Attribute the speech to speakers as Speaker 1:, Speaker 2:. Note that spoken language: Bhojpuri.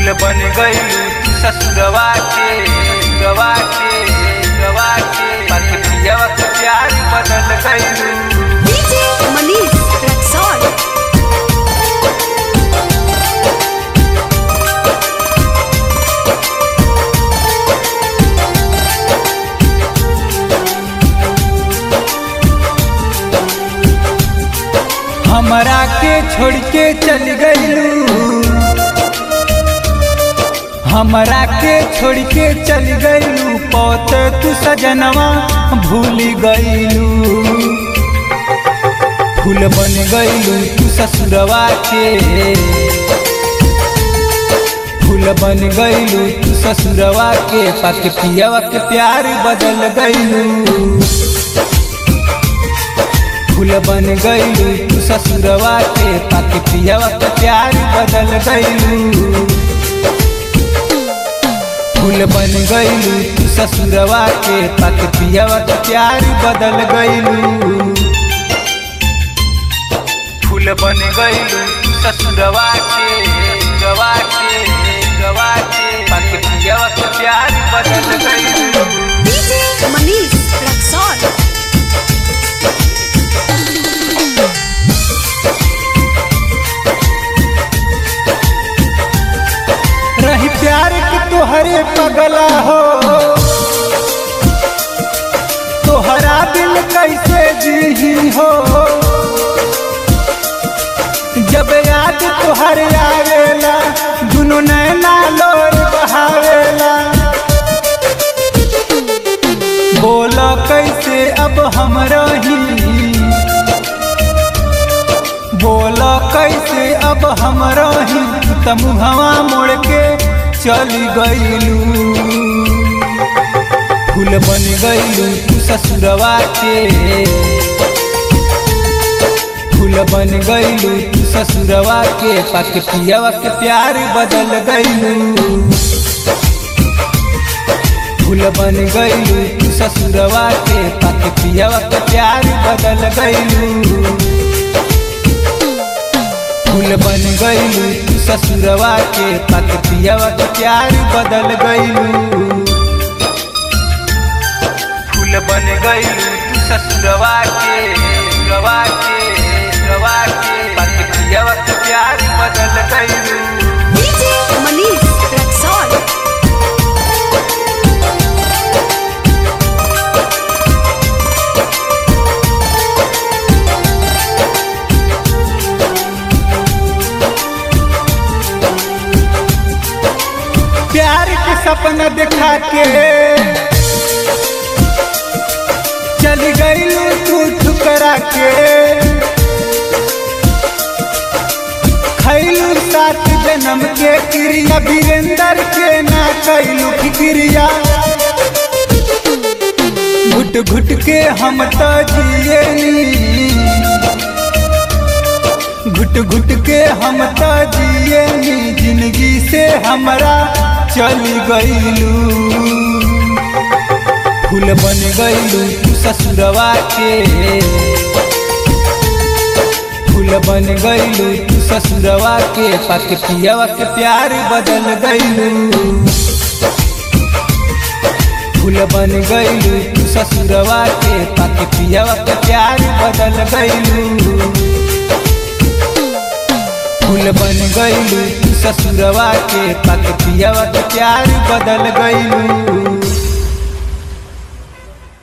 Speaker 1: फूल बन गईलू ससुरवा के गवा के गवा के पति पियवा के प्यार बदल गईलू
Speaker 2: DJ Manish Rexall.
Speaker 1: हमरा के छोड़ के चल गईलू हमरा के छोड़ के चल गईलू पौत तू सजनवा भूल गईलू फूल बन गईलू तू ससुरवा के फूल बन गईलू तू ससुरवा के पक पियवा के प्यार बदल गईलू फूल बन गईलू तू ससुरवा के पक पियवा के प्यार बदल गईलू फूल बन गईलू तू ससुरवा के पक पियवा के प्यार बदल गईलू फूल बन गईलू तू ससुरवा के गवा के गवा के पक पियवा के प्यार बदल गईलू
Speaker 2: DJ Manish Rexall.
Speaker 1: रही प्यार की तोहरे पगला हो तोहरा दिल कैसे जी हो जब याद तोहर आवेला दुनो नैना लोर बहावेला बोला कैसे अब हम रही बोला कैसे अब हम रही तमुहवा मोड़ के चली गईलू फूल बन गईलू तू ससुरवा के फूल बन गईलू तू ससुरवा के पक पियवा के प्यार बदल गईलू फूल बन गईलू तू ससुरवा के पक पियवा के प्यार बदल गईलू फूल बन गईलू तू ससुरवा के पक पियवा के प्यार बदल गईलू फूल बन गईलू तू ससुरवा के गवा के गवा के पक पियवा के प्यार बदल गईलू
Speaker 2: DJ Manish Rexall.
Speaker 1: प्यार के सपना दिखा के चल गईलू तू ठुकरा के खैलू सात जन्म के क्रिया वीरेंद्र के ना कैलू फिक्रिया घुट घुट के हम तो जियनी घुट घुट के हम तो जियनी जिंदगी से हमरा चल गईलू फूल बन गईलू तू ससुरवा के फूल बन गईलू तू ससुरवा के पक पियवा के प्यार बदल गईलू फूल बन गईलू तू ससुरवा के पक पियवा के प्यार बदल गईलू फूल बन गईलू तू ससुरवा के पक पियवा के प्यार बदल गईलू